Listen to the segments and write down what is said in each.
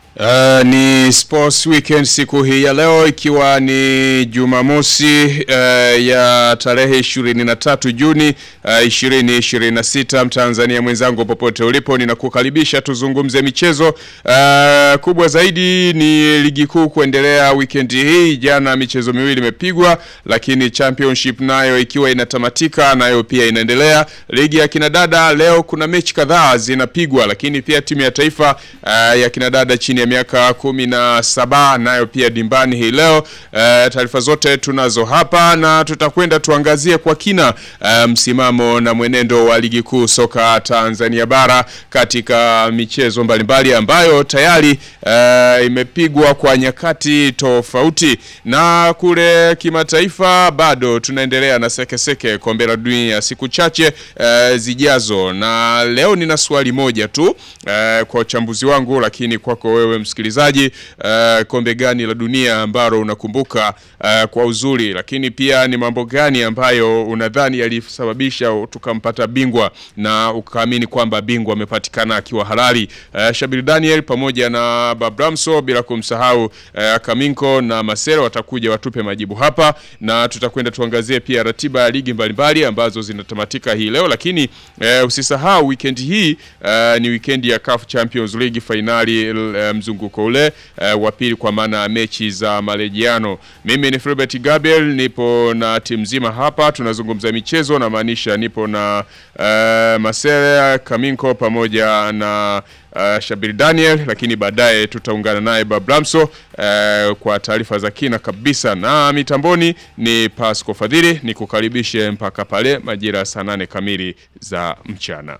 Uh, ni sports weekend siku hii ya leo ikiwa ni Jumamosi uh, ya tarehe 23 Juni uh, 2026. Mtanzania mwenzangu popote ulipo, ninakukaribisha tuzungumze michezo. Uh, kubwa zaidi ni ligi kuu kuendelea weekend hii. Jana michezo miwili imepigwa, lakini championship nayo ikiwa inatamatika, nayo pia inaendelea. Ligi ya kinadada leo kuna mechi kadhaa zinapigwa, lakini pia timu ya taifa uh, ya kinadada chini ya miaka kumi na saba nayo pia dimbani hii leo. Uh, taarifa zote tunazo hapa na tutakwenda tuangazie kwa kina uh, msimamo na mwenendo wa ligi kuu soka Tanzania bara katika michezo mbalimbali ambayo tayari uh, imepigwa kwa nyakati tofauti, na kule kimataifa bado tunaendelea na sekeseke kombe la dunia siku chache uh, zijazo, na leo nina swali moja tu uh, kwa uchambuzi wangu, lakini kwako wewe msikilizaji, uh, kombe gani la dunia ambalo unakumbuka uh, kwa uzuri, lakini pia ni mambo gani ambayo unadhani yalisababisha tukampata bingwa na ukaamini kwamba bingwa amepatikana akiwa halali? Uh, Shabir Daniel pamoja na Babramso bila kumsahau uh, Kaminko na Masero watakuja watupe majibu hapa, na tutakwenda tuangazie pia ratiba ya ligi mbalimbali ambazo zinatamatika hii leo, lakini uh, usisahau weekend hii uh, ni weekend ya CAF Champions League finali uh, mzunguko ule uh, wa pili kwa maana ya mechi za marejiano. Mimi ni Filbert Gabriel, nipo na timu nzima hapa, tunazungumza michezo, na maanisha nipo na uh, Masere Kaminko pamoja na uh, Shabir Daniel, lakini baadaye tutaungana naye Bablamso uh, kwa taarifa za kina kabisa, na mitamboni ni Pasco Fadhili, ni kukaribishe mpaka pale majira saa nane kamili za mchana.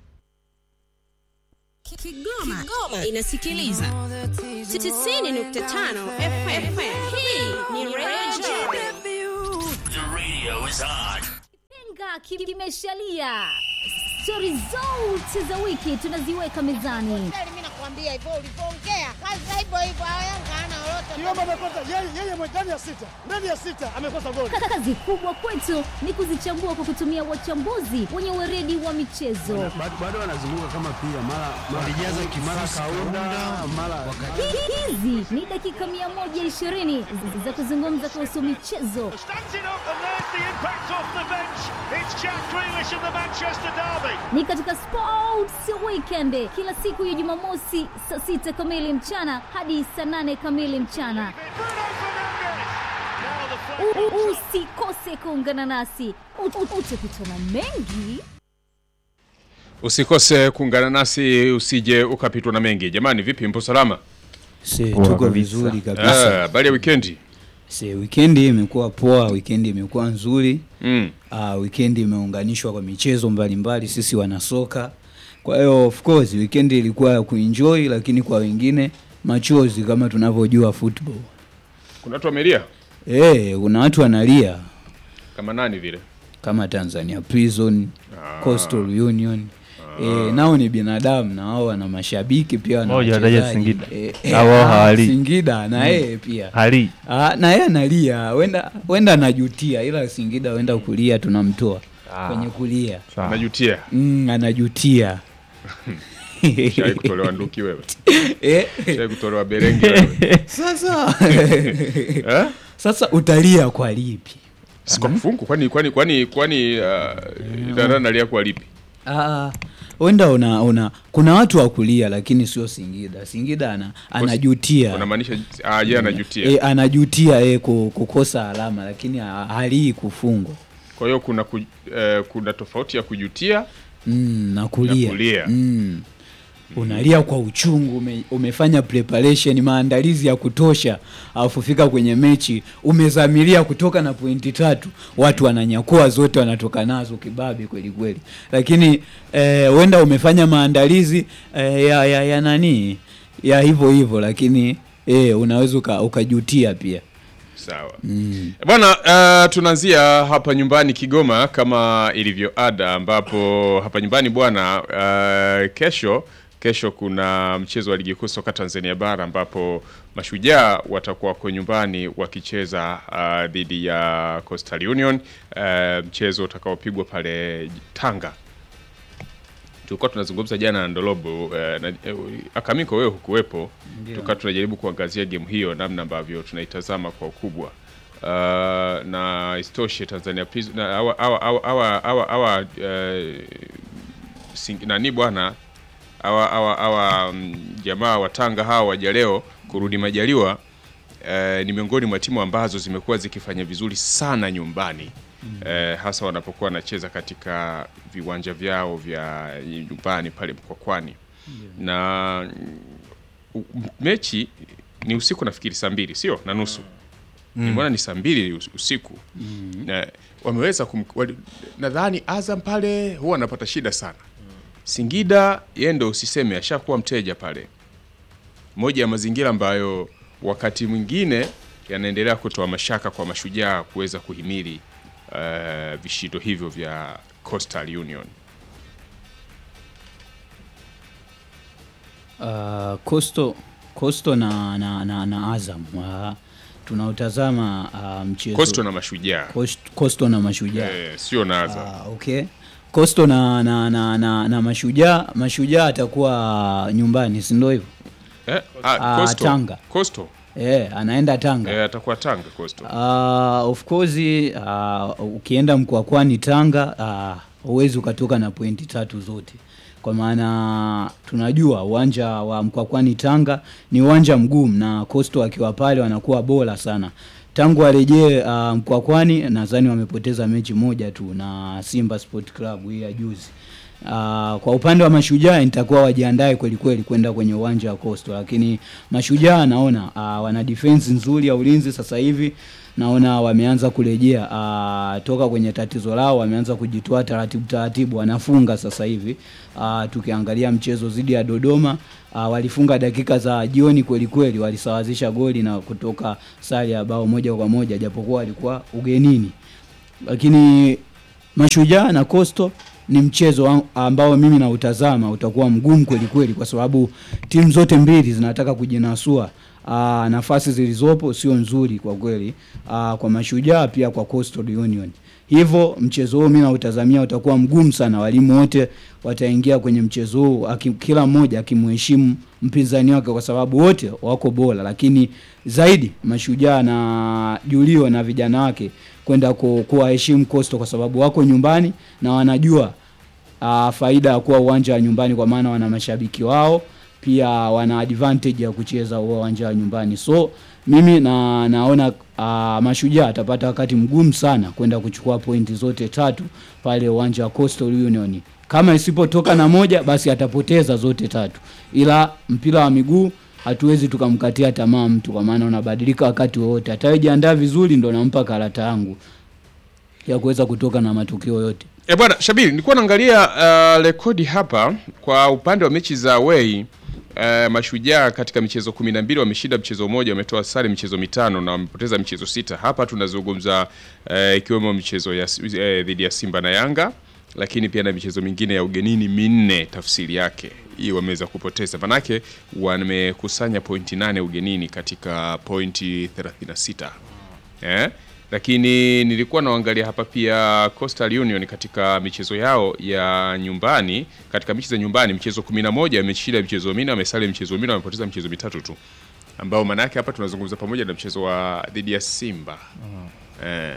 Kigoma, Kigoma inasikiliza 90.5 FM. Hii ni Radio The radio is on. Penga kimeshalia. Stori zote za wiki tunaziweka mezani. Mimi nakwambia hivyo ulivyoongea, kazi hivyo hivyo, Yanga hana lolote. Kiomba amekosa yeye yeye ndani ya sita. Ndani ya sita amekosa goli. Kazi kubwa kwetu ni kuzichambua kwa kutumia wachambuzi wenye weredi wa michezo. bado wanazunguka kama pia mara walijaza kimara kaunda mara Hizi ni dakika 120 za kuzungumza kuhusu michezo, Standing up and there's the impact off the bench. It's Jack Grealish of the Manchester Derby. ni katika Sports Weekend kila siku ya Jumamosi saa sita kamili mchana hadi saa nane kamili mchana. Bruno Fernandes. Now the flag. U- u- Usikose kuungana nasi, U- u- utakutana mengi Usikose kuungana nasi, usije ukapitwa na mengi. Jamani, vipi, mpo salama? Se, tuko vizuri Eh, kabisa. Habari ya wikendi? Se, wikendi imekuwa poa, wikendi imekuwa nzuri. Mm. Uh, wikendi imeunganishwa kwa michezo mbalimbali, sisi wanasoka. Kwa hiyo of course wikendi ilikuwa ya kuenjoy, lakini kwa wengine machozi kama tunavyojua football. Kuna watu wamelia Eh, kuna watu wanalia kama nani vile? kama Tanzania Prison, Coastal Union. Eh, nao ni binadamu na wao wana mashabiki pia wana Moja anataja wachezaji. Singida. Eh, Na eh, wao ah, hawali. Singida na yeye pia. hali Ah, na yeye analia, wenda wenda anajutia, ila Singida wenda kulia tunamtoa kwenye kulia. Najutia. Mm, anajutia Shai kutolewa nduki wewe. eh, Shai kutolewa berenge wewe. sasa Eh? sasa utalia kwa lipi? Si kwa kifungu kwani kwani kwani kwani uh, dada nalia kwa lipi? Ah, wenda una, una kuna watu wa kulia lakini sio Singida. Singida ana, anajutia Unamaanisha ah, yeye anajutia. e, anajutia e, kukosa alama lakini ha- halii kufungwa Kwa hiyo kuna ku, eh, kuna tofauti ya kujutia mm, na kulia, Na kulia. Mm. unalia kwa uchungu ume, umefanya preparation maandalizi ya kutosha alafu fika kwenye mechi umezamilia kutoka na pointi tatu watu wananyakua zote wanatoka nazo kibabe kweli kweli lakini eh, wenda umefanya maandalizi eh, ya, ya, ya nani ya hivyo hivyo lakini eh, unaweza uka- ukajutia pia Sawa bwana, uh, tunaanzia hapa nyumbani Kigoma kama ilivyo ada, ambapo hapa nyumbani bwana, uh, kesho kesho kuna mchezo wa ligi kuu soka Tanzania bara ambapo mashujaa watakuwa wako nyumbani wakicheza uh, dhidi ya Coastal Union uh, mchezo utakaopigwa pale Tanga tulikuwa tunazungumza jana na Ndolobo eh, na, eh, Akamiko wewe hukuwepo, tukawa tunajaribu kuangazia game hiyo namna ambavyo tunaitazama kwa ukubwa uh, na istoshe Tanzania Prisons na hawa hawa hawa hawa hawa hawa eh, sing- nani bwana hawa hawa hawa mm, jamaa wa Tanga hawa waja leo kurudi majaliwa eh, ni miongoni mwa timu ambazo zimekuwa zikifanya vizuri sana nyumbani eh, hasa wanapokuwa wanacheza katika viwanja vyao vya nyumbani pale Mkwakwani na mm, u- mechi ni usiku nafikiri saa mbili sio na nusu nimeona ni saa mbili us- usiku na wameweza kum, wali, nadhani Azam pale huwa anapata shida sana Singida yeye ndo usiseme ashakuwa mteja pale moja ya mazingira ambayo wakati mwingine yanaendelea kutoa mashaka kwa mashujaa kuweza kuhimili uh, vishindo hivyo vya Coastal Union uh, Coastal, Coastal na, na, na, na Azam uh, tunautazama uh, mchezo Coastal na mashujaa Coast- Coastal na mashujaa eh, sio na Azam Ah, okay. Coastal na, na, na, na, na mashujaa mashujaa atakuwa nyumbani si ndio hivyo? eh, ah, Ah, Coastal. Tanga. Coastal Eh, anaenda Tanga. eh, atakuwa Tanga Coastal Uh, of course uh, ukienda Mkwakwani Tanga uh, huwezi ukatoka na pointi tatu zote, kwa maana tunajua uwanja wa Mkwakwani Tanga ni uwanja mgumu, na Coastal akiwa pale wanakuwa bora sana. Tangu warejee uh, Mkwakwani nadhani wamepoteza mechi moja tu na Simba Sport Club hii ya juzi. Uh, kwa upande wa mashujaa nitakuwa wajiandae kweli kweli kwenda kwenye uwanja wa Coastal, lakini mashujaa naona uh, wana defense nzuri ya ulinzi sasa hivi naona wameanza kurejea uh, toka kwenye tatizo lao, wameanza kujitoa taratibu taratibu, wanafunga sasa hivi. Uh, tukiangalia mchezo dhidi ya Dodoma uh, walifunga dakika za jioni kweli kweli, walisawazisha goli na kutoka sare ya bao moja kwa moja, japokuwa walikuwa ugenini lakini Mashujaa na Coastal ni mchezo wa- ambao mimi nautazama utakuwa mgumu kweli kweli, kwa sababu timu zote mbili zinataka kujinasua. Aa, nafasi zilizopo sio nzuri kwa kweli, aa, kwa Mashujaa pia kwa Coastal Union. Hivyo mchezo huu mimi nautazamia utakuwa mgumu sana. Walimu wote wataingia kwenye mchezo huu aki- kila mmoja akimheshimu mpinzani wake, kwa sababu wote wako bora, lakini zaidi Mashujaa na Julio na vijana wake kwenda ku- kuwaheshimu Coastal kwa sababu wako nyumbani na wanajua uh, faida ya kuwa uwanja wa nyumbani, kwa maana wana mashabiki wao, pia wana advantage ya kucheza huo uwanja wa nyumbani. So mimi na naona uh, Mashujaa atapata wakati mgumu sana kwenda kuchukua pointi zote tatu pale uwanja wa Coastal Union. Kama isipotoka na moja, basi atapoteza zote tatu, ila mpira wa miguu hatuwezi tukamkatia tamaa mtu, kwa maana unabadilika wakati wowote. Atajiandaa vizuri, ndo nampa karata yangu ya kuweza kutoka na matokeo yote. E bwana Shabiri, nilikuwa naangalia uh, rekodi hapa kwa upande wa mechi za away uh, Mashujaa katika michezo kumi na mbili wameshinda mchezo mmoja, wametoa sare michezo mitano na wamepoteza michezo sita. Hapa tunazungumza uh, ikiwemo michezo ya eh, dhidi ya Simba na Yanga, lakini pia na michezo mingine ya ugenini minne. Tafsiri yake hii wameweza kupoteza, manake wamekusanya pointi nane ugenini katika pointi 36 eh? Lakini nilikuwa naangalia hapa pia Coastal Union katika michezo yao ya nyumbani, katika mechi za nyumbani mchezo 11 ameshinda michezo minne, amesali michezo minne, amepoteza michezo mitatu tu, ambao maana yake hapa tunazungumza pamoja na mchezo wa dhidi ya Simba eh,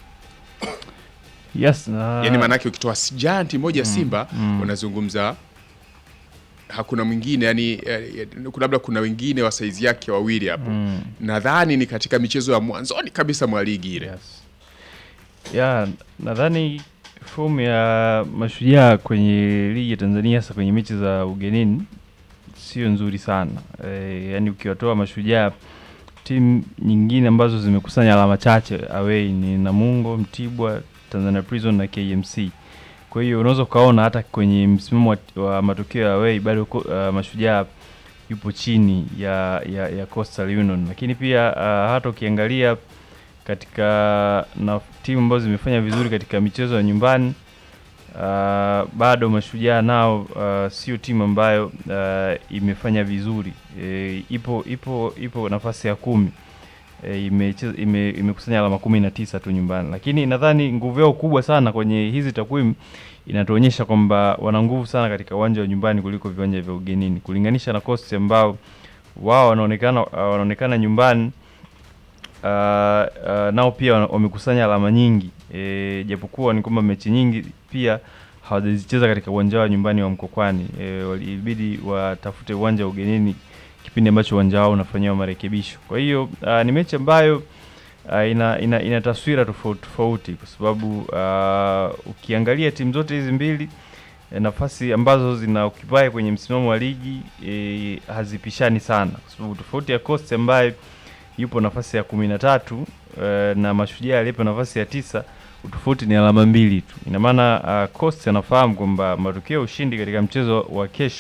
Yes, na yani maana yake ukitoa janti moja Simba unazungumza hakuna mwingine yani, eh, kuna labda kuna wengine wa saizi yake wawili hapo nadhani ni katika michezo ya mwanzoni kabisa mwa ligi ile yes. ya nadhani fomu ya mashujaa kwenye ligi ya Tanzania hasa kwenye mechi za ugenini sio nzuri sana e, yani ukiwatoa mashujaa timu nyingine ambazo zimekusanya alama chache away ni Namungo, Mtibwa, Tanzania Prison na KMC. Kwa hiyo unaweza ukaona hata kwenye msimamo wa, wa matokeo ya away bado ko- uh, mashujaa yupo chini ya, ya, ya Coastal Union, lakini pia uh, hata ukiangalia katika na timu ambazo zimefanya vizuri katika michezo ya nyumbani uh, bado mashujaa nao uh, sio timu ambayo uh, imefanya vizuri e, ipo ipo ipo nafasi ya kumi e, imecheza- ime, imekusanya alama kumi na tisa tu nyumbani, lakini nadhani nguvu yao kubwa sana kwenye hizi takwimu inatuonyesha kwamba wana nguvu sana katika uwanja wa nyumbani kuliko viwanja vya ugenini, kulinganisha na Coast ambao wao wanaonekana wanaonekana nyumbani uh, uh, nao pia wana- wamekusanya alama nyingi e, japokuwa ni kwamba mechi nyingi pia hawajazicheza katika uwanja wa nyumbani wa Mkokwani. E, walibidi watafute uwanja wa ugenini kipindi ambacho uwanja wao unafanyiwa marekebisho. Kwa hiyo uh, ni mechi ambayo uh, ina, ina, ina taswira tofauti tofauti kwa sababu uh, ukiangalia timu zote hizi mbili eh, nafasi ambazo zina occupy kwenye msimamo wa ligi eh, hazipishani sana kwa sababu tofauti ya Coast ambaye yupo nafasi ya kumi na tatu eh, na Mashujaa aliyepo nafasi ya tisa utofauti ni alama mbili tu. Ina maana uh, Coast anafahamu kwamba matokeo ya ushindi katika mchezo wa kesho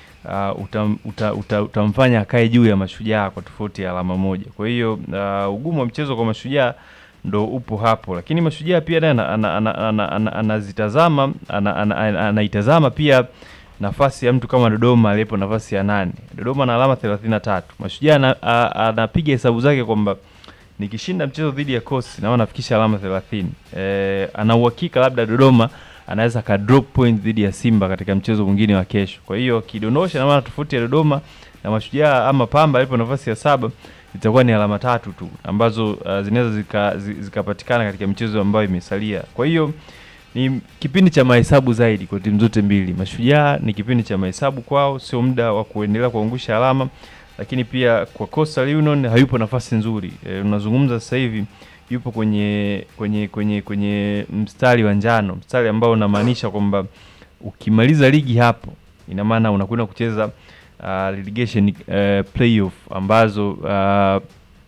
uh, utam, uta, uta, utamfanya akae juu ya Mashujaa kwa tofauti ya alama moja. Kwa hiyo uh, ugumu wa mchezo kwa Mashujaa ndo upo hapo, lakini Mashujaa pia naye ana- ana- ana- ana- ana- anazitazama ana- ana- ana- anaitazama pia nafasi ya mtu kama Dodoma aliyepo nafasi ya nane. Dodoma na alama 33. Mashujaa ana- a- anapiga hesabu zake kwamba nikishinda mchezo dhidi ya Coast naona nafikisha alama 30. Eh, ana uhakika labda Dodoma anaweza ka drop point dhidi ya Simba katika mchezo mwingine wa kesho. Kwa hiyo kidondosha, na maana tofauti ya Dodoma na Mashujaa ama Pamba alipo nafasi ya saba itakuwa ni alama tatu tu ambazo uh, zinaweza zika- zi- zikapatikana katika michezo ambayo imesalia. Kwa hiyo ni kipindi cha mahesabu zaidi kwa timu zote mbili. Mashujaa ni kipindi cha mahesabu kwao, sio muda wa kuendelea kuangusha alama, lakini pia kwa Coastal Union hayupo nafasi nzuri. E, unazungumza sasa hivi yupo kwenye kwenye kwenye kwenye mstari wa njano, mstari ambao unamaanisha kwamba ukimaliza ligi hapo, ina maana unakwenda kucheza uh, relegation uh, playoff ambazo uh,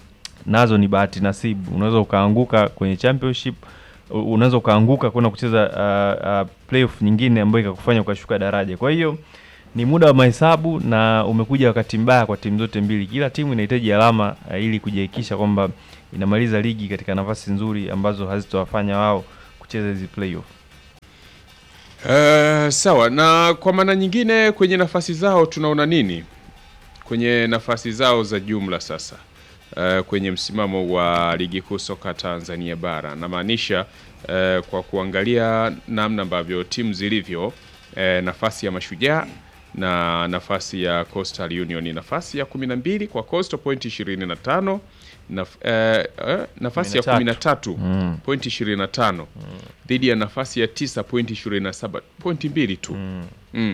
nazo ni bahati nasibu. Unaweza ukaanguka kwenye championship, u- unaweza ukaanguka kwenda kucheza uh, uh, playoff nyingine ambayo ikakufanya ukashuka daraja. Kwa hiyo ni muda wa mahesabu na umekuja wakati mbaya kwa timu zote mbili. Kila timu inahitaji alama uh, ili kujihakikisha kwamba inamaliza ligi katika nafasi nzuri ambazo hazitowafanya wao kucheza hizi playoff. Uh, sawa na kwa maana nyingine kwenye nafasi zao tunaona nini kwenye nafasi zao za jumla sasa uh, kwenye msimamo wa ligi kuu soka Tanzania bara namaanisha uh, kwa kuangalia namna ambavyo timu zilivyo uh, nafasi ya mashujaa na nafasi ya Coastal Union nafasi ya 12 kwa Coastal point 25 naf, eh, eh, nafasi ya 13. 13 mm. point 25 dhidi ya nafasi ya 9 point 27 pointi mbili tu mm. Mm.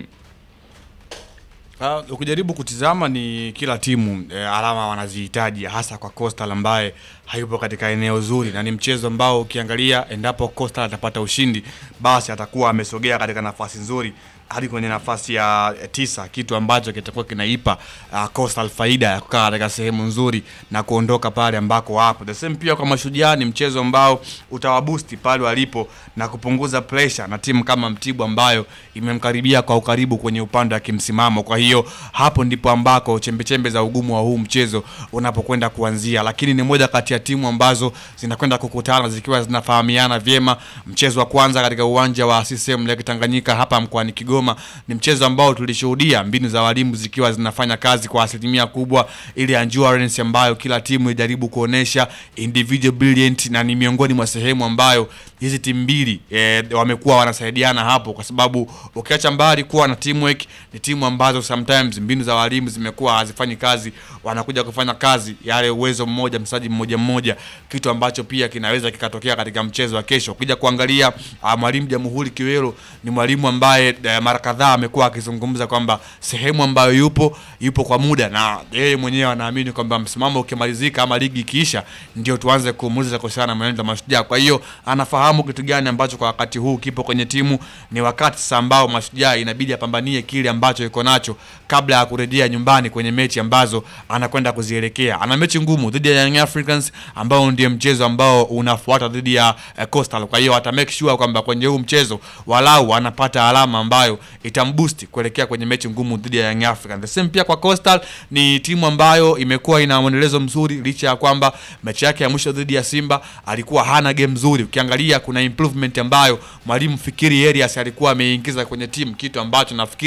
Uh, ukijaribu kutizama ni kila timu eh, alama wanazihitaji hasa kwa Coastal ambaye hayupo katika eneo zuri, na ni mchezo ambao ukiangalia, endapo Coastal atapata ushindi, basi atakuwa amesogea katika nafasi nzuri hadi kwenye nafasi ya eh, tisa, kitu ambacho kitakuwa kinaipa uh, Coastal faida ya kukaa katika sehemu nzuri na kuondoka pale ambako wapo. The same pia kwa Mashujaa, ni mchezo ambao utawabusti pale walipo na kupunguza pressure na timu kama Mtibwa ambayo imemkaribia kwa ukaribu kwenye upande wa kimsimamo. Kwa hiyo hapo ndipo ambako chembechembe za ugumu wa huu mchezo unapokwenda kuanzia, lakini ni moja kati ya timu ambazo zinakwenda kukutana zikiwa zinafahamiana vyema. Mchezo wa kwanza katika uwanja wa CCM Lake Tanganyika hapa mkoani Kigoma ni mchezo ambao tulishuhudia mbinu za walimu zikiwa zinafanya kazi kwa asilimia kubwa, ile endurance ambayo kila timu ijaribu kuonesha individual brilliant, na ni miongoni mwa sehemu ambayo hizi timu mbili e, wamekuwa wanasaidiana hapo, kwa sababu ukiacha mbali kuwa na teamwork, ni timu ambazo sometimes mbinu za walimu zimekuwa hazifanyi kazi, wanakuja kufanya kazi yale uwezo mmoja mchezaji mmoja mmoja, kitu ambacho pia kinaweza kikatokea katika mchezo wa kesho. Ukija kuangalia uh, mwalimu Jamhuri Kiwelo ni mwalimu ambaye uh, mara kadhaa amekuwa akizungumza kwamba sehemu ambayo yupo yupo kwa muda, na yeye mwenyewe anaamini kwamba msimamo ukimalizika ama ligi ikiisha, ndio tuanze kumuuliza kuhusiana na mwenendo wa Mashujaa. Kwa hiyo anafahamu kitu gani ambacho kwa wakati huu kipo kwenye timu. Ni wakati sasa ambao Mashujaa inabidi apambanie kile ambacho iko nacho kabla ya kurejea nyumbani kwenye mechi ambazo anakwenda kuzielekea. Ana mechi ngumu dhidi ya Young Africans ambao ndio mchezo ambao unafuata dhidi ya eh, Coastal. Kwa hiyo ata make sure kwamba kwenye huu mchezo walau anapata alama ambayo itamboost kuelekea kwenye mechi ngumu dhidi ya Young Africans. The same pia kwa Coastal ni timu ambayo imekuwa ina mwendelezo mzuri licha ya kwamba mechi yake ya mwisho dhidi ya Simba alikuwa hana game nzuri. Ukiangalia kuna improvement ambayo mwalimu Fikiri Elias alikuwa ameingiza kwenye timu, kitu ambacho nafikiri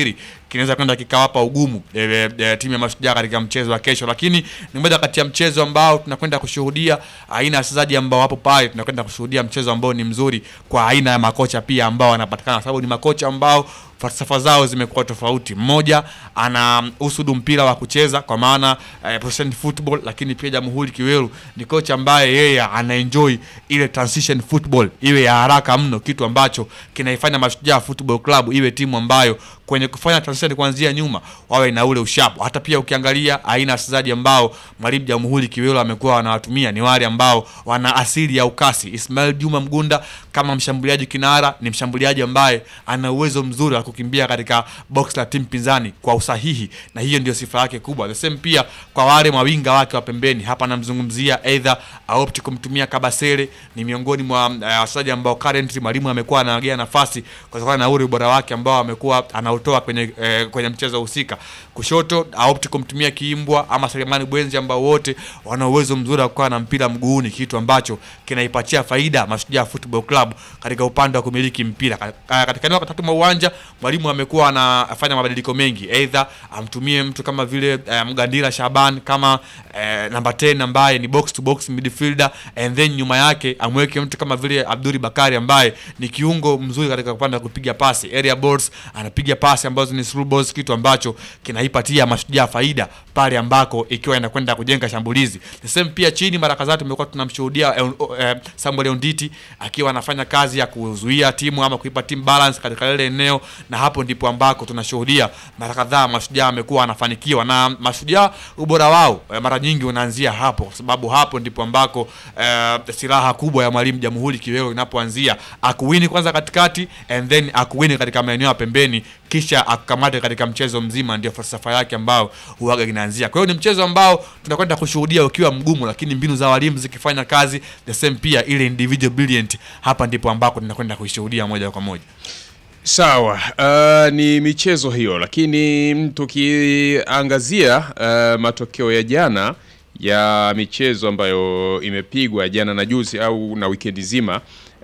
kinaweza kwenda kikawapa ugumu e, e, timu ya Mashujaa katika mchezo wa kesho, lakini ni moja kati ya mchezo ambao tunakwenda kushuhudia aina ya wachezaji ambao wapo pale. Tunakwenda kushuhudia mchezo ambao ni mzuri kwa aina ya makocha pia ambao wanapatikana, kwa sababu ni makocha ambao falsafa zao zimekuwa tofauti. Mmoja ana usudu mpira wa kucheza kwa maana eh, possession football, lakini pia Jamhuri Kiweru ni kocha ambaye yeye ana enjoy ile transition football iwe ya haraka mno, kitu ambacho kinaifanya Mashujaa Football Club iwe timu ambayo kwenye kufanya transition kuanzia nyuma wawe na ule ushapu. Hata pia ukiangalia aina ya wachezaji ambao mwalimu Jamhuri Kiweru amekuwa wanawatumia ni wale ambao wana asili ya ukasi. Ismail Juma Mgunda kama mshambuliaji kinara ni mshambuliaji ambaye ana uwezo mzuri wa kukimbia katika box la timu pinzani kwa usahihi, na hiyo ndio sifa yake kubwa. The same pia kwa wale mawinga wake wa pembeni, hapa namzungumzia either aopti kumtumia Kabasele, ni miongoni mwa uh, wachezaji ambao currently mwalimu amekuwa anawagea nafasi kutokana na ule ubora wake ambao amekuwa anautoa kwenye eh, kwenye mchezo husika. Kushoto aopti kumtumia Kiimbwa ama Selemani Bwenzi ambao wote wana uwezo mzuri wa kuwa na mpira mguuni, kitu ambacho kinaipatia faida Mashujaa Football Club katika upande wa kumiliki mpira. Ka- Katika eneo la tatu mwa uwanja mwalimu amekuwa anafanya mabadiliko mengi, either amtumie mtu kama vile eh, Mgandira Shaban kama eh, namba 10 ambaye ni box to box midfielder and then nyuma yake amweke mtu kama vile Abduri Bakari ambaye ni kiungo mzuri katika upande wa kupiga pasi area balls, anapiga pasi ambazo ni through balls, kitu ambacho kinaipatia Mashujaa faida pale ambako ikiwa inakwenda kujenga shambulizi. The same pia chini, mara kadhaa tumekuwa tunamshuhudia eh, eh, Samuel Onditi akiwa anafanya kazi ya kuzuia timu ama kuipa timu balance katika lile eneo, na hapo ndipo ambako tunashuhudia mara kadhaa Mashujaa amekuwa anafanikiwa, na Mashujaa ubora wao eh, mara nyingi unaanzia hapo, kwa sababu hapo ndipo ambako eh, silaha kubwa ya mwalimu Jamhuri Kiwewe inapoanzia, akuwini kwanza katikati and then akuwini katika maeneo ya pembeni, kisha akukamate katika mchezo mzima. Ndio falsafa yake ambao huaga inaanzia. Kwa hiyo ni mchezo ambao tunakwenda kushuhudia ukiwa mgumu, lakini mbinu za walimu zikifanya kazi, the same pia ile individual brilliant, hapa ndipo ambako tunakwenda kuishuhudia moja kwa moja. Sawa, uh, ni michezo hiyo, lakini tukiangazia uh, matokeo ya jana ya michezo ambayo imepigwa jana na juzi au na wikendi zima.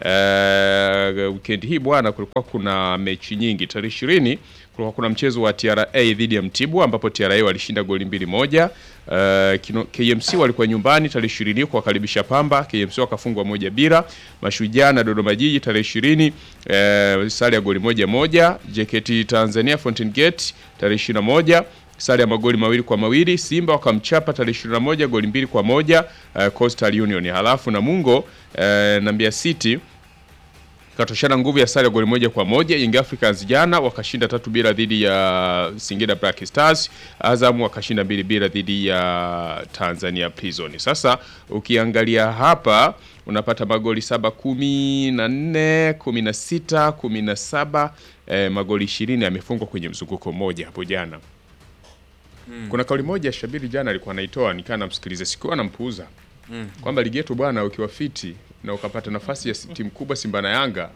Uh, wikendi hii bwana, kulikuwa kuna mechi nyingi. Tarehe ishirini kulikuwa kuna mchezo wa TRA dhidi ya Mtibwa ambapo TRA walishinda goli mbili moja. Uh, kino, KMC walikuwa nyumbani tarehe ishirini kuwakaribisha Pamba, KMC wakafungwa moja bila. Mashujaa na Dodoma Jiji tarehe ishirini uh, sare ya goli moja moja. JKT Tanzania Fountain Gate tarehe ishirini na moja sare ya magoli mawili kwa mawili. Simba wakamchapa tarehe 21 goli mbili kwa moja uh, Coastal Union. Halafu Namungo uh, na Mbeya City katoshana nguvu ya sare ya goli moja kwa moja. Young Africans jana wakashinda tatu bila dhidi ya Singida Black Stars. Azam wakashinda mbili bila dhidi ya Tanzania Prison. Sasa ukiangalia hapa unapata magoli saba kumi na nne kumi na sita kumi na saba eh, magoli ishirini yamefungwa kwenye mzunguko mmoja hapo jana. Mm. Kuna kauli moja Shabiri jana alikuwa anaitoa nikaa namsikiliza, sikuwa nampuuza Mm. kwamba ligi yetu bwana, ukiwa fiti na ukapata nafasi ya si- timu kubwa Simba na Yanga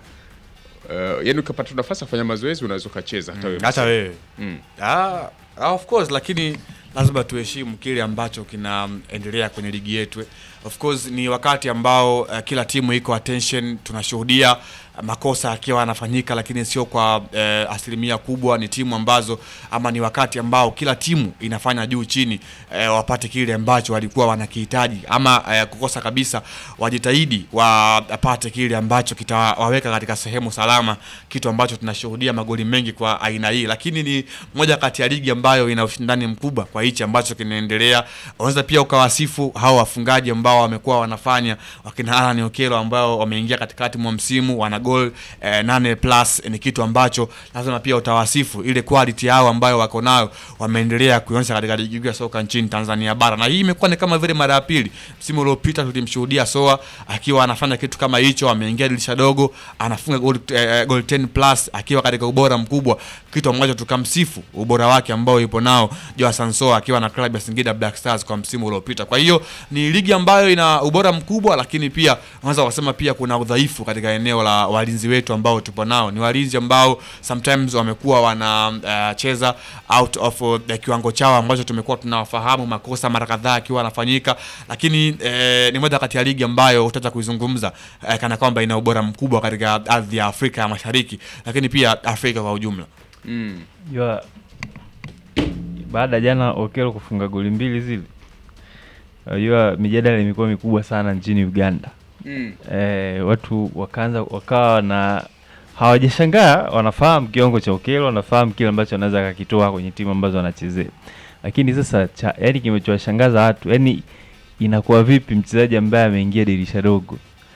uh, yani ukapata nafasi ya kufanya mazoezi unaweza ukacheza hata wewe hata wewe mm. Ah, ah, of course lakini lazima tuheshimu kile ambacho kinaendelea kwenye ligi yetu. Of course ni wakati ambao uh, kila timu iko attention, tunashuhudia uh, makosa yakiwa yanafanyika, lakini sio kwa uh, asilimia kubwa. Ni timu ambazo ama ni wakati ambao kila timu inafanya juu chini uh, wapate kile ambacho walikuwa wanakihitaji, ama uh, kukosa kabisa wajitahidi wapate kile ambacho kitawaweka katika sehemu salama, kitu ambacho tunashuhudia magoli mengi kwa aina hii, lakini ni moja kati ya ligi ambayo ina ushindani mkubwa kwa hichi ambacho kinaendelea. Unaweza pia ukawasifu hao wafungaji ambao wamekuwa wanafanya wakina Alan Okelo ambao wameingia katikati mwa msimu wana goal eh, nane plus. Ni kitu ambacho lazima pia utawasifu ile quality yao ambayo wako nayo, wameendelea kuionyesha katika ligi kuu ya soka nchini Tanzania bara, na hii imekuwa ni kama vile mara ya pili. Msimu uliopita tulimshuhudia Soa akiwa anafanya kitu kama hicho, ameingia dirisha dogo anafunga goal, eh, goal 10 plus akiwa katika ubora mkubwa, kitu ambacho tukamsifu ubora wake ambao yupo nao Joa Sansoa akiwa na klabu ya Singida Black Stars kwa msimu uliopita. Kwa hiyo ni ligi ambayo ina ubora mkubwa, lakini pia unaweza kusema pia kuna udhaifu katika eneo la walinzi wetu ambao tupo nao. Ni walinzi ambao sometimes wamekuwa wanacheza uh, out of uh, kiwango chao ambacho tumekuwa tunawafahamu, makosa mara kadhaa akiwa anafanyika, lakini eh, ni moja kati ya ligi ambayo utaweza kuizungumza eh, kana kwamba ina ubora mkubwa katika ardhi ya Afrika ya Mashariki, lakini pia Afrika kwa ujumla. Mm. Jua baada ya jana Okelo kufunga goli mbili zile, unajua mijadala imekuwa mikubwa sana nchini Uganda. Mm. Eh, watu wakaanza wakawa na hawajashangaa, wanafahamu kiwango cha Okelo, wanafahamu kile ambacho anaweza akakitoa kwenye timu ambazo wanachezea, lakini sasa cha, yani kimechowashangaza watu yani inakuwa vipi mchezaji ambaye ameingia dirisha dogo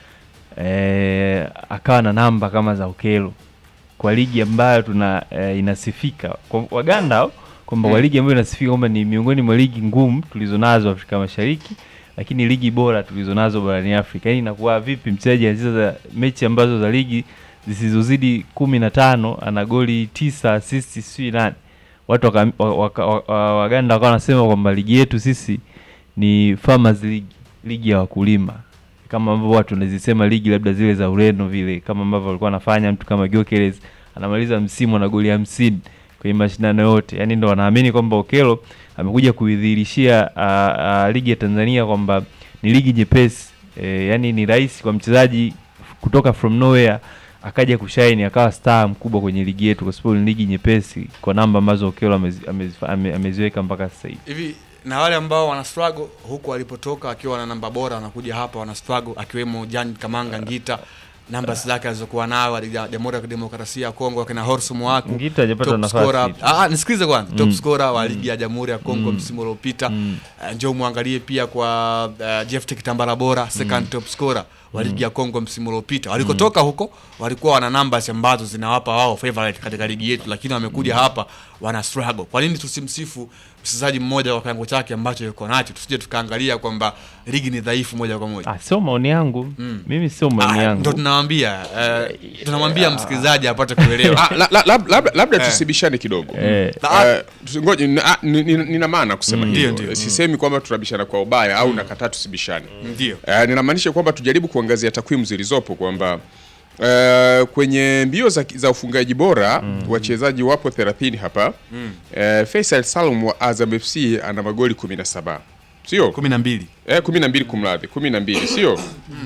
eh, akawa na namba kama za Okelo kwa ligi ambayo tuna eh, inasifika kwa Waganda hao, kwamba kwa Mm. ligi ambayo inasifika kwamba ni miongoni mwa ligi ngumu tulizonazo Afrika Mashariki, lakini ligi bora tulizonazo barani Afrika. Yani inakuwa vipi mchezaji anacheza mechi ambazo za ligi zisizozidi kumi na tano ana goli tisa assist sijui nane watu waka, waka, waka, Waganda wakawa wanasema kwamba ligi yetu sisi ni Farmers League, ligi ya wakulima kama ambavyo watu wanazisema ligi labda zile za Ureno vile, kama ambavyo walikuwa wanafanya mtu kama Gyökeres anamaliza msimu na goli hamsini kwenye mashindano yote. Yani ndo wanaamini kwamba Okelo amekuja kuidhihirishia uh, uh, ligi ya Tanzania kwamba ni ligi nyepesi e, yani ni rahisi kwa mchezaji kutoka from nowhere akaja kushine akawa star mkubwa kwenye ligi yetu, kwa sababu ni ligi nyepesi kwa namba ambazo Okelo amezi- amezi- ame- ameziweka mpaka sasa hivi. hivi na wale ambao wana struggle huku walipotoka wakiwa na namba bora wanakuja hapa wana struggle akiwemo Jan Kamanga Ngita namba zake alizokuwa nayo ya Jamhuri ya Kidemokrasia ya Kongo akina Horsu Mwaku Ngita hajapata top nafasi. scorer ah ah, nisikilize kwanza top Mm. scorer wa ligi ya Jamhuri ya Kongo Mm. msimu uliopita Mm. Eh, njoo muangalie pia kwa uh, Jephte Kitambala bora second top scorer wa ligi ya Kongo msimu uliopita walikotoka huko walikuwa wana numbers ambazo zinawapa wao favorite katika ligi yetu lakini wamekuja hapa wana struggle kwa nini tusimsifu mchezaji mmoja kwa kiwango chake ambacho yuko nacho tusije tukaangalia kwamba ligi ni dhaifu moja kwa moja Ah, sio maoni yangu Mm. mimi, sio maoni Ah, yangu ndo tunawambia eh, tunamwambia msikilizaji apate kuelewa Ah, la- la- lab- labda labda Eh. tusibishane kidogo Eh. Eh, tusi- ngoja, ni- ah, ni- ni- nina maana kusema Mm. hivyo Ndio, ndio. sisemi kwamba tunabishana kwa ubaya au nakataa tusibishane ndio Eh, ninamaanisha kwamba tujaribu kuangazia takwimu zilizopo kwamba eh, kwenye mbio za, za ufungaji bora wachezaji wapo 30 hapa Mm. Eh, Faisal Salum wa Azam FC ana magoli 17 sio kumi na mbili eh, 12 kumradhi 12 sio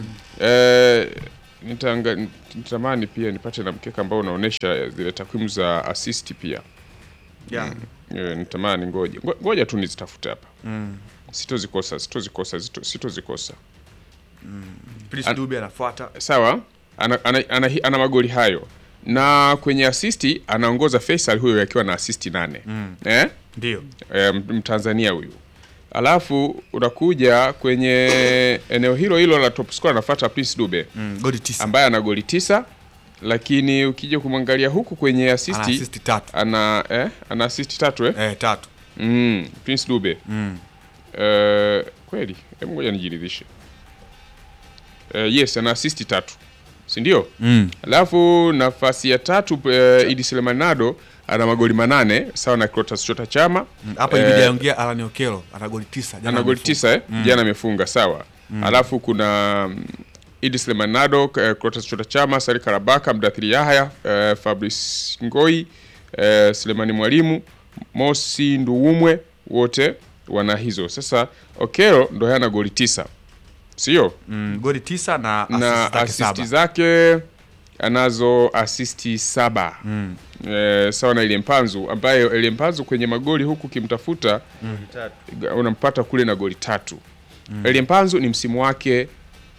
eh, nitanga nitamani pia nipate na mkeka ambao unaonesha zile takwimu za assist pia yeah. eh, nitamani ngoja Ngo- ngoja tu nizitafute hapa mm. sitozikosa sitozikosa sito- sitozikosa Prince An- Dube anafuata sawa ana, ana, ana, ana magoli hayo na kwenye asisti anaongoza Faisal huyo akiwa na asisti nane Mm. eh? ndio Eh, m- Mtanzania huyu alafu unakuja kwenye eneo hilo hilo la top scorer anafuata Prince Dube mm. goli tisa ambaye ana goli tisa lakini ukija kumwangalia huku kwenye ana asisti assist tatu ana eh, ana asisti tatu eh? eh, tatu mm, Prince Dube mm. Eh, kweli hebu ngoja nijiridhishe Eh, yes ana asisti tatu si ndio Mm. alafu nafasi ya tatu uh, Idi Selemanado ana magoli manane sawa na Clatous Chota Chama Mm. hapa Eh, ilibidi aongea Alan Okello ana goli tisa jana ana goli amefunga. tisa eh? Mm. jana amefunga sawa alafu kuna mm, Idi Selemanado uh, Clatous Chota Chama Sari Karabaka Mdathiri Yahya uh, Fabrice Ngoi uh, Selemani Mwalimu Mosi Nduwumwe wote wana hizo sasa Okero ndo hana goli tisa sio mm. goli tisa na na assist zake asisti saba zake anazo asisti saba mm. eh, sawa na ile Mpanzu ambayo ile Mpanzu kwenye magoli huku ukimtafuta unampata kule na goli tatu mm. Elie Mpanzu ni msimu wake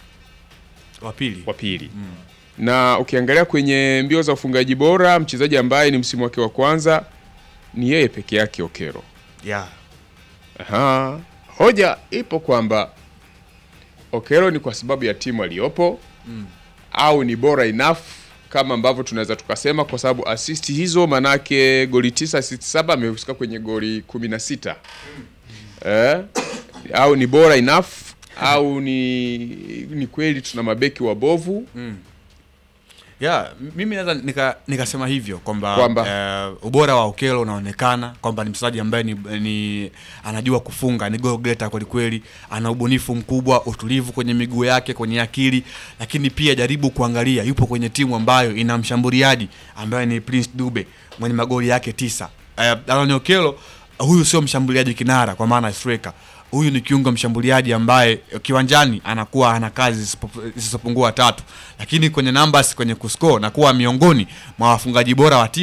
wa pili wa pili na ukiangalia kwenye mbio za ufungaji bora mchezaji ambaye ni msimu wake wa kwanza ni yeye peke yake Okero. yeah. Aha. Hoja ipo kwamba Okero ni kwa sababu ya timu aliyopo Mm. au ni bora enough kama ambavyo tunaweza tukasema, kwa sababu assist hizo manake goli tisa assist saba amehusika kwenye goli kumi na sita eh? au ni bora enough au ni ni kweli tuna mabeki wabovu Mm. Yeah, m- mimi naweza nika- nikasema hivyo kwamba Kwamba? eh, ubora wa Okello unaonekana kwamba ni mchezaji ambaye ni, ni anajua kufunga, ni goal getter kweli kweli, ana ubunifu mkubwa, utulivu kwenye miguu yake, kwenye akili, lakini pia jaribu kuangalia, yupo kwenye timu ambayo ina mshambuliaji ambaye ni Prince Dube mwenye magoli yake tisa. Eh, Aaron Okello huyu sio mshambuliaji kinara kwa maana ya striker huyu ni kiungo mshambuliaji ambaye kiwanjani anakuwa ana kazi zisipo- zisizopungua tatu, lakini kwenye numbers, kwenye kuscore na kuwa miongoni mwa wafungaji bora wa timu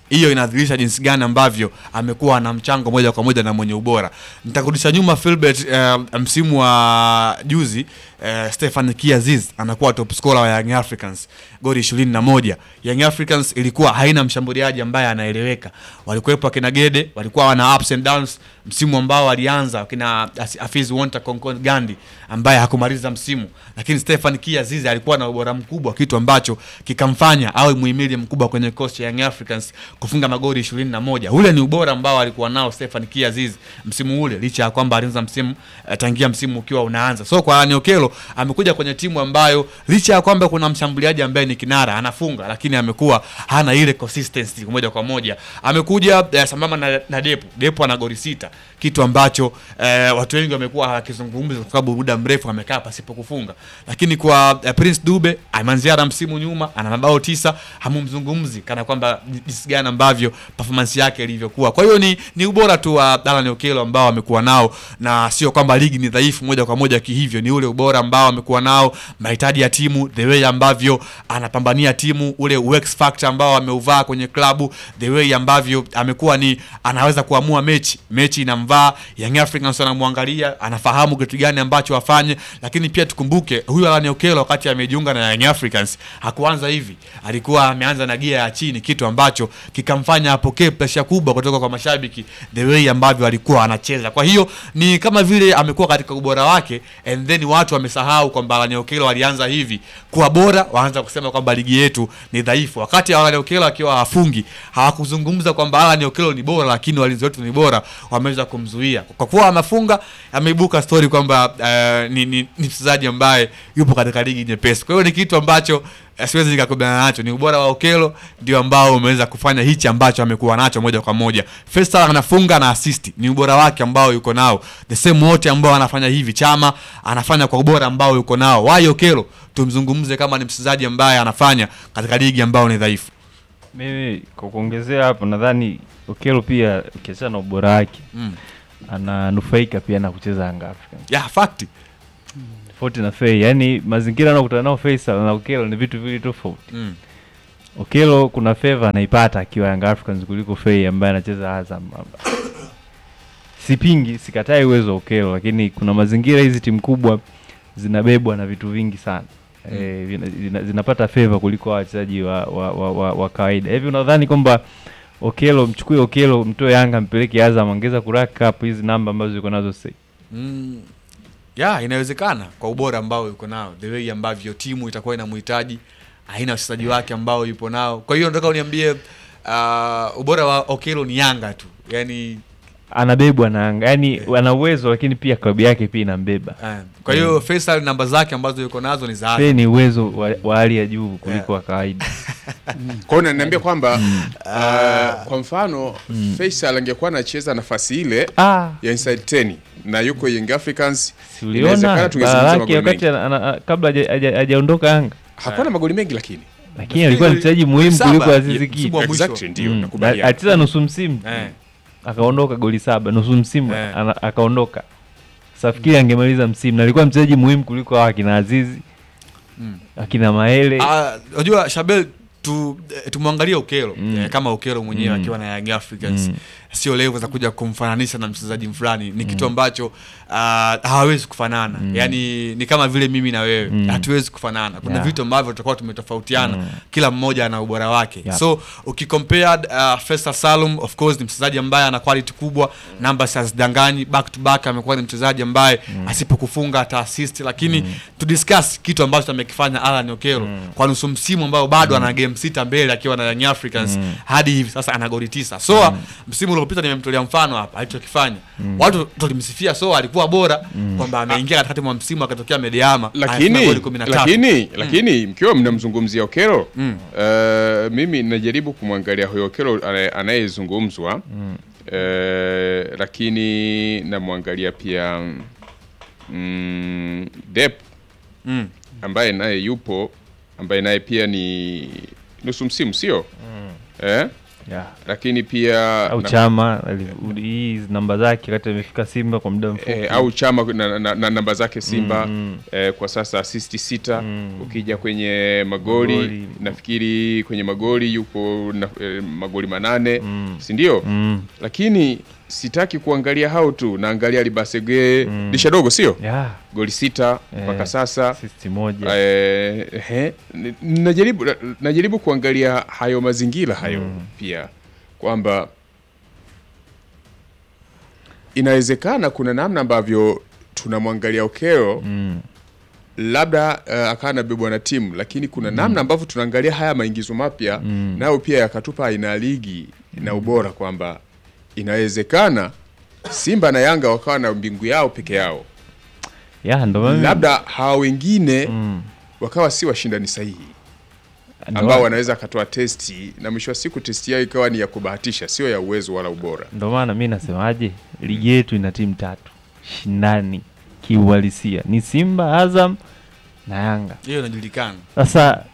hiyo inadhihirisha jinsi gani ambavyo amekuwa na mchango moja kwa moja na mwenye ubora. Nitakurudisha nyuma Philbert, eh, msimu wa juzi eh, Stefan Kiaziz anakuwa top scorer wa Young Africans goli ishirini na moja. Young Africans ilikuwa haina mshambuliaji ambaye anaeleweka, walikuwepo akina Gede, walikuwa wana ups and downs msimu ambao alianza akina Afiz Wonta Concon Gandhi ambaye hakumaliza msimu, lakini Stefan Kiaziz alikuwa na ubora mkubwa, kitu ambacho kikamfanya awe muhimili mkubwa kwenye kosi ya Young Africans kufunga magoli ishirini na moja. Ule ni ubora ambao alikuwa nao Stefan Kiaziz msimu ule, licha ya kwamba alianza msimu eh, tangia msimu ukiwa unaanza. So kwa Allan Okello amekuja kwenye timu ambayo licha ya kwamba kuna mshambuliaji ambaye ni kinara anafunga, lakini amekuwa hana ile consistency moja kwa moja. Amekuja eh, sambamba na, na Depo. Depo ana goli sita, kitu ambacho eh, watu wengi wamekuwa hawakizungumza kwa sababu muda mrefu amekaa pasipo kufunga. Lakini kwa eh, Prince Dube ameanzia na msimu nyuma ana mabao tisa, hamumzungumzi kana kwamba jinsi gani ambavyo performance yake ilivyokuwa. Kwa hiyo ni, ni ubora tu wa Allan Okello ambao amekuwa nao, na sio kwamba ligi ni dhaifu moja kwa moja kihivyo, ni ule ubora ambao amekuwa nao, mahitaji ya timu, the way ambavyo anapambania timu, ule UX factor ambao ameuvaa kwenye klabu, the way ambavyo amekuwa ni anaweza kuamua mechi, mechi inamvaa Young Africans anamwangalia, anafahamu kitu gani ambacho afanye. Lakini pia tukumbuke huyu Allan Okello wakati amejiunga na Young Africans hakuanza hivi, alikuwa ameanza na gia ya chini, kitu ambacho kikamfanya apokee presha kubwa kutoka kwa mashabiki, the way ambavyo alikuwa anacheza. Kwa hiyo ni kama vile amekuwa katika ubora wake, and then watu wamesahau kwamba Allan Okello alianza hivi kuwa bora, waanza kusema kwamba ligi yetu ni dhaifu, wakati Allan Okello akiwa hafungi hawakuzungumza kwamba Allan Okello ni bora, lakini walinzi wetu ni bora, wameweza kumzuia kwa kuwa amefunga. Ameibuka story kwamba uh, ni, ni, ni mchezaji ambaye yupo katika ligi nyepesi. Kwa hiyo ni kitu ambacho eh, siwezi nikakubaliana nacho. Ni ubora wa Okello ndio ambao umeweza kufanya hichi ambacho amekuwa nacho moja kwa moja. Faisal anafunga na assist, ni ubora wake ambao yuko nao. The same wote ambao anafanya hivi, Chama anafanya kwa ubora ambao yuko nao. Why Okello tumzungumze kama ni mchezaji ambaye anafanya katika ligi ambayo ni dhaifu? Mimi kwa kuongezea hapo, nadhani Okello pia ukiachana na ubora wake Mm. ananufaika pia na kucheza Yanga Africans Yeah, fact. tofauti na Fei, yani mazingira anayokutana nao Faisal na Okello ni vitu viwili tofauti. Mm. Okello kuna favor anaipata akiwa Yanga Africans kuliko Fei ambaye anacheza Azam. Sipingi, sikatai uwezo wa Okello, lakini kuna mazingira hizi timu kubwa zinabebwa na vitu vingi sana. Mm. Eh, vina- zina, zinapata favor kuliko wachezaji wa, wa, wa, wa, wa kawaida. Hivi unadhani kwamba Okello mchukue Okello mtoe Yanga mpeleke Azam ongeza kurack up hizi namba ambazo yuko nazo sasa? Mm. Yeah, inawezekana kwa ubora ambao yuko nao, the way ambavyo timu itakuwa inamhitaji, aina ya wachezaji wake ambao yupo nao. Kwa hiyo nataka uniambie uh, ubora wa Okello ni Yanga tu, yani Anabebwa na Yanga. Yaani ana uwezo lakini pia klabu yake pia inambeba. eh, kwa hiyo Faisal namba zake ambazo yuko nazo ni za Fei ni uwezo wa, wa hali ya juu kuliko wa kawaida. Kwa hiyo unaniambia kwamba uh, kwa mfano Faisal angekuwa anacheza nafasi ile Ah. ya inside 10 na yuko Young Africans, Si uliona inawezekana tungezungumza bara magoli lake wakati mengi. ana- ana- kabla haja- haja- hajaondoka Yanga, Hakuwa na magoli mengi lakini lakini alikuwa ni mchezaji muhimu saba, kuliko ye- Azizi Ki. msimu wa mwisho. exactly, ndio Mm. nakubaliana. Alicheza nusu msimu eh. akaondoka goli saba nusu msimu Eh. ana- akaondoka. Safikiri angemaliza msimu na alikuwa mchezaji muhimu kuliko hawa akina Azizi Mm. akina Maele. Ah, unajua Shabel tu eh, tumwangalie Okello Mm. eh, kama Okello mwenyewe Mm. akiwa na Young Africans Mm. sio level za kuja kumfananisha na mchezaji fulani, ni kitu ambacho ah, hawawezi kufanana. Yani ni kama vile mimi na wewe Mm. hatuwezi kufanana. Kuna Yeah. vitu ambavyo tutakuwa tumetofautiana, Mm. kila mmoja ana ubora wake. Yep. So ukikompare uh, Faisal Salum of course ni mchezaji ambaye ana quality kubwa, numbers hazidanganyi, back to back amekuwa ni mchezaji ambaye asipokufunga ata assist, lakini to discuss kitu ambacho amekifanya Alan Okello kwa nusu msimu ambao bado ana game sita mbele akiwa na Young Africans hadi hivi sasa ana goli tisa. So msimu uliopita nimemtolea mfano hapa alichokifanya. Watu tulimsifia so alikuwa bora kwamba ameingia katikati mwa msimu akatokea Medeama anafunga lakini goli 13. lakini lakini mkiwa mnamzungumzia Okello Mm. eh, mimi najaribu kumwangalia huyo Okello anaye- anayezungumzwa eh, lakini namwangalia pia mm, Dep Mm. ambaye naye yupo ambaye naye pia ni nusu msimu sio eh? Yeah. lakini pia au na- chama ali- hii namba zake wakati amefika Simba kwa muda mfupi eh, au chama na, na, na namba zake Simba Mm. eh, kwa sasa asisti sita Mm. ukija kwenye magoli, Magoli. nafikiri kwenye magoli yuko na, eh, magoli manane Mm. si ndio Mm. lakini sitaki kuangalia hao tu naangalia libasege Mm. disha dogo sio yeah. goli sita Eh, mpaka sasa assist moja eh, he, n- najaribu na- najaribu kuangalia hayo mazingira hayo Mm. pia kwamba inawezekana kuna namna ambavyo tunamwangalia Okero mm. labda uh, akawa anabebwa na timu lakini kuna namna ambavyo tunaangalia haya maingizo mapya Mm. nayo pia yakatupa aina ya ligi na ubora kwamba inawezekana Simba na Yanga wakawa na mbingu yao peke yao, yeah, ndo maana- labda hawa wengine mm. wakawa si washindani sahihi Ndo ambao maana- wanaweza akatoa testi na mwisho wa siku testi yao ikawa ni ya kubahatisha, sio ya uwezo wala ubora. ndo maana mi nasemaje ligi yetu ina timu tatu shindani kiuhalisia ni Simba Azam na Yanga hiyo inajulikana sasa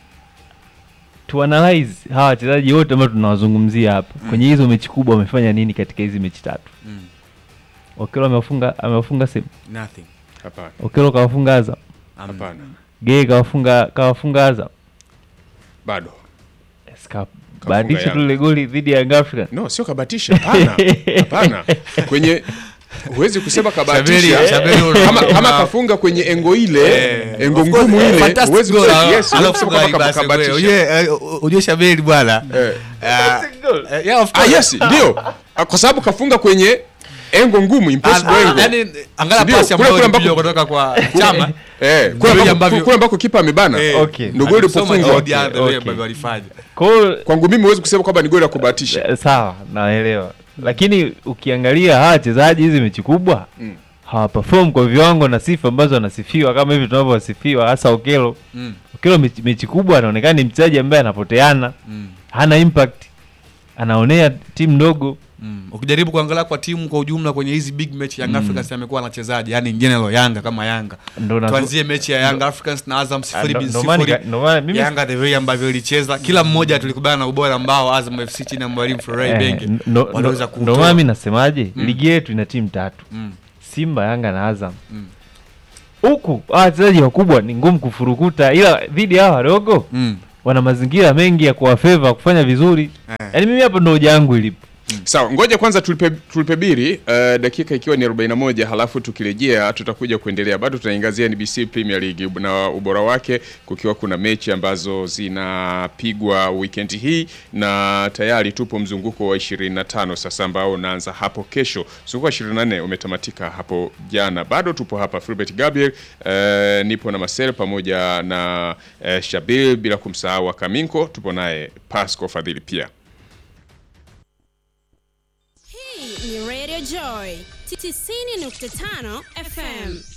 tuanalyze hawa wachezaji wote ambao tunawazungumzia hapa Mm. kwenye hizo mechi kubwa wamefanya nini katika hizi mechi tatu Mm. Okelo amewafunga amewafunga Simba nothing Hapana, Okelo kawafunga Azam hapana, Gay kawafunga kawafunga Azam bado Yes, ka- bahatisha Yanga. tu ile goli dhidi ya Young African no, sio kabatisha. Hapana, hapana, kwenye huwezi kusema kabatisha Shabiri- Shabiri kama, una- kama kafunga kwenye engo ile Eh, engo of course, ngumu eh, ile fantastic huwezi goal, kusema ah, yes, huwezi kusema alofunga kama Ibase kabatisha. Ujue, eh, ujue Shabiri bwana Eh. Ah, eh, yeah, of Ah, course. yes, ndio Ah, kwa sababu kafunga kwenye engo ngumu impossible Ah, engo. yaani, angalia Ndio, pasi kule ambayo kule ambako- ilipigwa kutoka kwa chama Eh, kule Ndio ambako- ambavyo- kule ambako kipa amebana Eh, Okay. ndio goli alisoma ilipofungwa. the other way Okay. ambavyo walifanya Kwa hiyo Kwangu mimi huwezi kusema kwamba ni goli la kubahatisha. Eh, sawa naelewa lakini ukiangalia hawa wachezaji hizi mechi kubwa Mm. hawaperform kwa viwango na sifa ambazo wanasifiwa kama hivi tunavyowasifiwa hasa Okelo Mm, Okelo mechi, mechi kubwa anaonekana ni mchezaji ambaye anapoteana mm, hana impact anaonea timu ndogo mm. ukijaribu kuangalia kwa timu kwa ujumla kwenye hizi big match Young Africans amekuwa na wachezaji yani in general Yanga kama Yanga ndo na- tuanzie mechi ya Young Africans na Azam Ah, sifuri ndo- bin ndo maana sifuri nika- ndo maana mimi Yanga the way ambavyo ilicheza kila mmoja tulikubaliana na ubora ambao Azam FC chini ya mwalimu Florent eh, Ibenge ndo- ndo- waliweza ndo maana kuutoa mimi nasemaje Mm. ligi yetu ina timu tatu Mm, Simba Yanga na Azam Mm. huku hawa wachezaji wakubwa ni ngumu kufurukuta ila dhidi ya hawa wadogo mm. wana mazingira mengi ya kuwafeva kufanya vizuri Eh. yaani mimi hapo ndo hoja yangu ilipo Sawa, ngoja kwanza tulipe, tulipe biri uh, dakika ikiwa ni 41, halafu tukirejea tutakuja kuendelea. Bado tunaangazia NBC Premier League na ubora wake, kukiwa kuna mechi ambazo zinapigwa weekend hii na tayari tupo mzunguko wa 25 sasa ambao unaanza hapo kesho. Mzunguko wa 24 umetamatika hapo jana. Bado tupo hapa Filbert Gabriel, uh, nipo na Marcel pamoja na uh, Shabil bila kumsahau Kaminko, tupo naye Pasco Fadhili pia. Hii ni Radio Joy 90.5 FM.